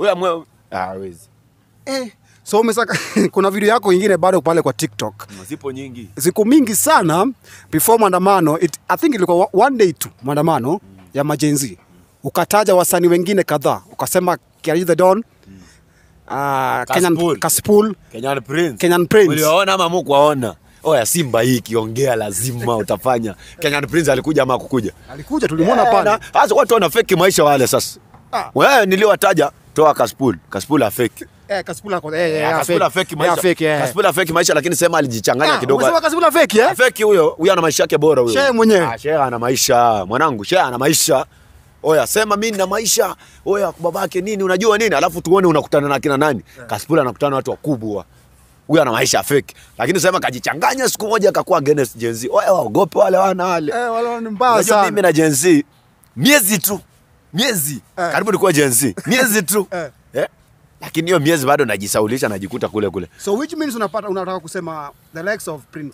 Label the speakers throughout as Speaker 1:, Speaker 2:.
Speaker 1: Huyo amwe ah, hawezi.
Speaker 2: Eh, so umesaka kuna video yako ingine bado pale kwa TikTok.
Speaker 1: Zipo nyingi.
Speaker 2: Siku mingi sana before maandamano, it, I think ilikuwa wa- one day tu maandamano ya majenzi. Ukataja wasanii wengine kadhaa. Ukasema Kiari the Don, uh, Kenyan
Speaker 1: Kaspool.
Speaker 2: Kaspool,
Speaker 1: Kenyan Prince.
Speaker 2: Kenyan Prince.
Speaker 1: Uliwaona ama mkuwaona? Oya Simba hii ikiongea lazima utafanya. Kenyan Prince alikuja ama kukuja?
Speaker 2: alikuja tulimwona
Speaker 1: Eh,
Speaker 2: pale.
Speaker 1: na- Sasa watu wana fake maisha wale sasa.
Speaker 2: Ah.
Speaker 1: Wewe niliwataja toa Kaspool. Kaspool afake.
Speaker 2: Eh, Kaspool ako eh, eh,
Speaker 1: Kaspool
Speaker 2: fake.
Speaker 1: afake maisha.
Speaker 2: Eh, fake, eh.
Speaker 1: Kaspool afake maisha lakini sema alijichanganya
Speaker 2: Ah,
Speaker 1: kidogo.
Speaker 2: umesema Kaspool fake eh?
Speaker 1: Feki huyo, huyo ana maisha yake bora huyo.
Speaker 2: Shehe mwenyewe.
Speaker 1: Ah, shehe ana maisha. Mwanangu, shehe ana maisha. Oya, sema mimi nina maisha. Oya, babake nini, unajua nini? Alafu tuone unakutana na kina nani? Kasipula anakutana na watu wakubwa. Huyo ana maisha fake. Lakini sema kajichanganya siku moja akakuwa against Gen Z. Oya, waogope wale wana wale.
Speaker 2: Eh, wale ni mbaya
Speaker 1: Unajua
Speaker 2: sana.
Speaker 1: mimi na Gen Z miezi tu. Miezi.
Speaker 2: Eh.
Speaker 1: Karibu nikuwa Gen Z. Miezi tu.
Speaker 2: Eh.
Speaker 1: Eh? Lakini hiyo miezi bado najisaulisha najikuta kule kule.
Speaker 2: So which means unapata unataka kusema the likes of Prince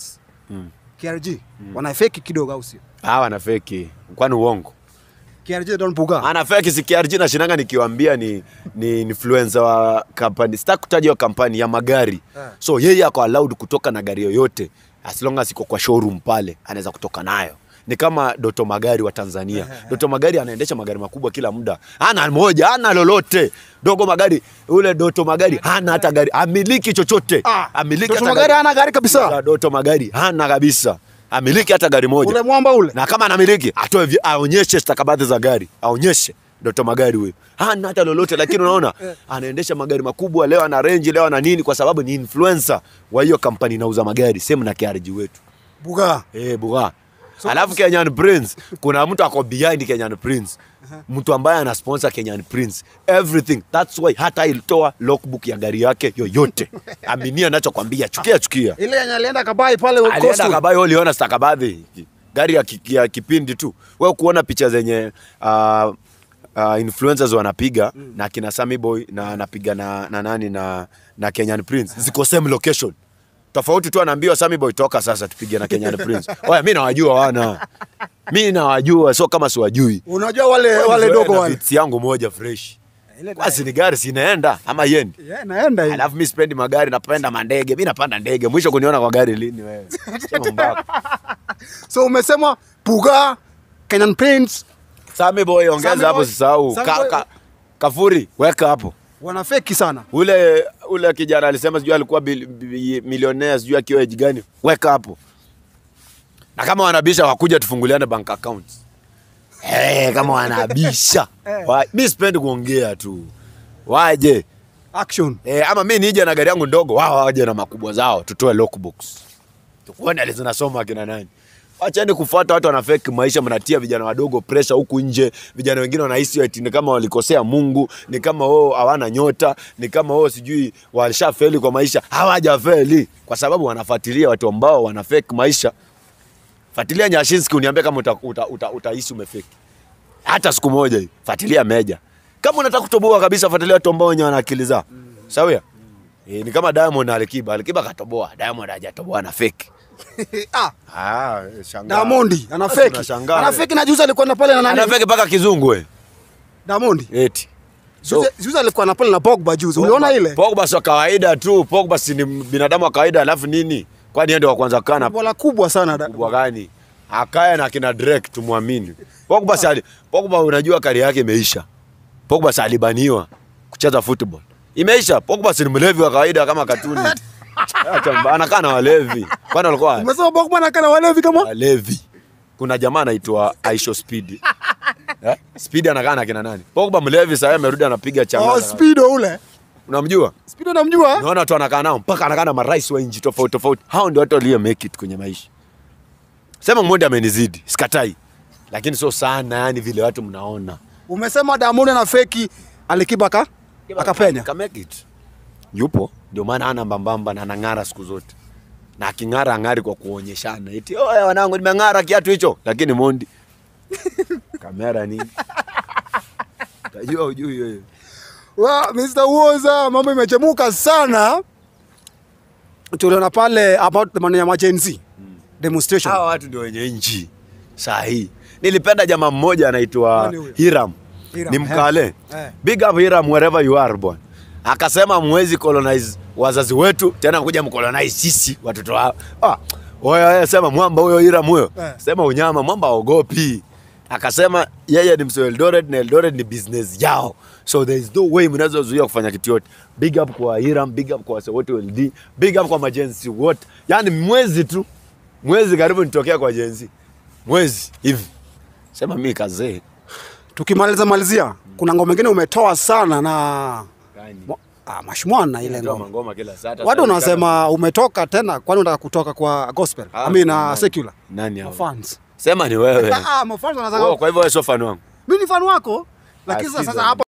Speaker 2: KRG wana fake kidogo au sio?
Speaker 1: Hawa na feki. Kwani uongo?
Speaker 2: KRG Don Puga.
Speaker 1: ana fake si KRG na shinanga nikiwaambia ni ni influencer wa kampani sitaki kutaja hiyo kampani ya magari
Speaker 2: Eh.
Speaker 1: so yeye ako allowed kutoka na gari yoyote as long as iko kwa showroom pale anaweza kutoka nayo ni kama Doto Magari wa Tanzania. Doto Magari anaendesha magari makubwa kila muda, hana moja, hana lolote. Dogo Magari, ule Doto Magari hana hata gari, amiliki chochote,
Speaker 2: Ah,
Speaker 1: amiliki
Speaker 2: Doto
Speaker 1: hata
Speaker 2: Magari hana gari kabisa.
Speaker 1: Doto Magari hana kabisa, amiliki hata gari moja
Speaker 2: Ule mwamba ule.
Speaker 1: na kama anamiliki atoe vi- aonyeshe stakabadhi za gari aonyeshe Doto Magari huyo hana hata lolote, lakini unaona anaendesha magari makubwa, leo ana range, leo ana nini, kwa sababu ni influencer wa hiyo kampani inauza magari, same na KRG wetu
Speaker 2: Buga.
Speaker 1: eh buga. Alafu Kenyan Prince, kuna mtu ako behind Kenyan Prince, mtu ambaye ana sponsor Kenyan Prince everything. That's why hata ilitoa logbook ya gari yake yoyote, aminia nachokwambia, chukia chukia
Speaker 2: Ile yenye alienda kabai pale
Speaker 1: alienda
Speaker 2: Coastal.
Speaker 1: kabayo uliona stakabadhi gari ya, ki- ya kipindi tu wewe kuona picha zenye uh, uh, influencers wanapiga mm. na kina Sammy Boy na anapiga na, na nani na, na Kenyan Prince ziko same location tofauti tu anaambiwa Sammy Boy toka sasa tupige na Kenyan Prince oya mimi nawajua wana mimi nawajua sio kama siwajui
Speaker 2: Unajua wale
Speaker 1: Wewe
Speaker 2: wale
Speaker 1: mzoe
Speaker 2: dogo
Speaker 1: na
Speaker 2: wale.
Speaker 1: beats yangu moja fresh
Speaker 2: Ile
Speaker 1: basi ni gari sinaenda ama yendi
Speaker 2: Yeah, naenda hivi.
Speaker 1: Alafu mi sipendi magari, napenda mandege. Mi napanda ndege. Mwisho kuniona kwa gari lini wewe? Sema mbako.
Speaker 2: So umesema Puga, Kenyan Prince
Speaker 1: Sami boy
Speaker 2: Sami
Speaker 1: ongeza hapo
Speaker 2: boy-
Speaker 1: sisahau.
Speaker 2: Sami
Speaker 1: Ka,
Speaker 2: boy-
Speaker 1: ka, kafuri weka hapo.
Speaker 2: wana fake sana.
Speaker 1: Ule ule kijana alisema sijui alikuwa bil- bi- milionea sijui akiwa age gani. Weka hapo. Na kama wanabisha wakuja tufunguliane bank accounts. Eh, kama wanabisha. Wa- Mi sipendi kuongea tu. Waje.
Speaker 2: Action.
Speaker 1: Eh, ama mi nije na gari yangu ndogo, wao waje na makubwa zao, tutoe lockbox. Tukuone ali zinasoma akina nani. Wacheni kufuata watu wana fake maisha, mnatia vijana wadogo pressure huku nje. Vijana wengine wanahisi eti ni kama walikosea Mungu, ni kama wao hawana nyota, ni kama wao sijui walishafeli kwa maisha. Hawajafeli kwa sababu wanafuatilia watu ambao wana fake maisha. Fuatilia Nyashinski uniambie kama uta, uta, uta, utahisi umefeki hata siku moja hii. Fuatilia Meja. Kama unataka kutoboa kabisa, fuatilia watu ambao wenye wana akili zao. Sawia? Eh, ni kama Diamond na Alikiba. Alikiba katoboa, Diamond hajatoboa na fake.
Speaker 2: ah,
Speaker 1: Ah, shangaa.
Speaker 2: Diamond ana
Speaker 1: Sasa
Speaker 2: fake.
Speaker 1: tunashangaa,
Speaker 2: Ana
Speaker 1: eh.
Speaker 2: fake na juzi alikuwa na pale na nani?
Speaker 1: Ana fake mpaka kizungu we.
Speaker 2: Diamond.
Speaker 1: Eti. So,
Speaker 2: Juzi juzi alikuwa na pale na Pogba juzi. Uliona ile?
Speaker 1: Pogba sio kawaida tu. Pogba si ni binadamu wa kawaida alafu nini? Kwani yeye ndio wa kwanza kana
Speaker 2: Bola kubwa sana. da-
Speaker 1: kubwa gani? Akae na kina Drake tumwamini. Pogba sali, Pogba unajua kari yake imeisha. Pogba salibaniwa kucheza football. Imeisha. Pogba si ni mlevi wa kawaida kama katuni. Acha mba- anakaa na walevi. Kwani walikuwa
Speaker 2: Umesema Pogba na kana walevi kama?
Speaker 1: walevi? Kuna jamaa anaitwa Aisho Speed. Eh? Speed anakaa na kina nani? Pogba mlevi sasa amerudi anapiga
Speaker 2: Oh,
Speaker 1: changa.
Speaker 2: Speedo ule.
Speaker 1: Unamjua?
Speaker 2: Speedo namjua?
Speaker 1: Unaona watu anakaa nao mpaka anakaa na marais wa nchi tofauti tofauti. Hao ndio watu walio make it kwenye maisha. Sema mmoja amenizidi, sikatai. Lakini sio sana yani vile watu mnaona.
Speaker 2: Umesema Diamond na fake Alikiba ka akapenya.
Speaker 1: Ka make it. Yupo, ndio maana ana mbambamba na anang'ara siku zote. Na aking'ara ang'ari kwa kuonyeshana. Eti, "Oya wanangu nimeng'ara kiatu hicho." Lakini Mondi kamera nini? Tajua ujui wewe.
Speaker 2: Wa Mr. Woza mambo imechemuka sana. Tuliona pale about the maneno ya majenzi. Demonstration.
Speaker 1: Hawa watu ndio wenye nchi saa hii. Nilipenda jamaa mmoja anaitwa
Speaker 2: Nani huyo?
Speaker 1: Hiram.
Speaker 2: Hiram,
Speaker 1: ni mkale
Speaker 2: eh.
Speaker 1: big up Hiram wherever you are bwana akasema mwezi colonize wazazi wetu tena kuja mcolonize sisi watoto wao ah, oya oya, sema mwamba huyo Hiram huyo
Speaker 2: Eh.
Speaker 1: sema unyama mwamba ogopi akasema yeye ni msee wa Eldoret na Eldoret ni business yao so there is no way mnaweza zuia kufanya kitu yote big up kwa Hiram big up kwa wase wote wa LD big up kwa majenzi wote yani mwezi tu mwezi karibu nitokea kwa jenzi mwezi hivi sema mimi kazee
Speaker 2: Tukimaliza malizia, kuna ngoma ingine umetoa sana na Mo- ah, mashmwana ile
Speaker 1: Natoa
Speaker 2: ngoma.
Speaker 1: mangoma kila saa hata
Speaker 2: Watu
Speaker 1: saa-
Speaker 2: wanasema umetoka tena, kwani unataka kutoka kwa gospel?
Speaker 1: Ah,
Speaker 2: I mean,
Speaker 1: nani?
Speaker 2: uh, secular.
Speaker 1: nani hao?
Speaker 2: Fans.
Speaker 1: Sema ni wewe.
Speaker 2: Ah, mafans
Speaker 1: Oh,
Speaker 2: wanasema
Speaker 1: kwa hivyo wewe sio fan wangu.
Speaker 2: mimi ni fan wako, lakini
Speaker 1: sikiza.
Speaker 2: sasa hapo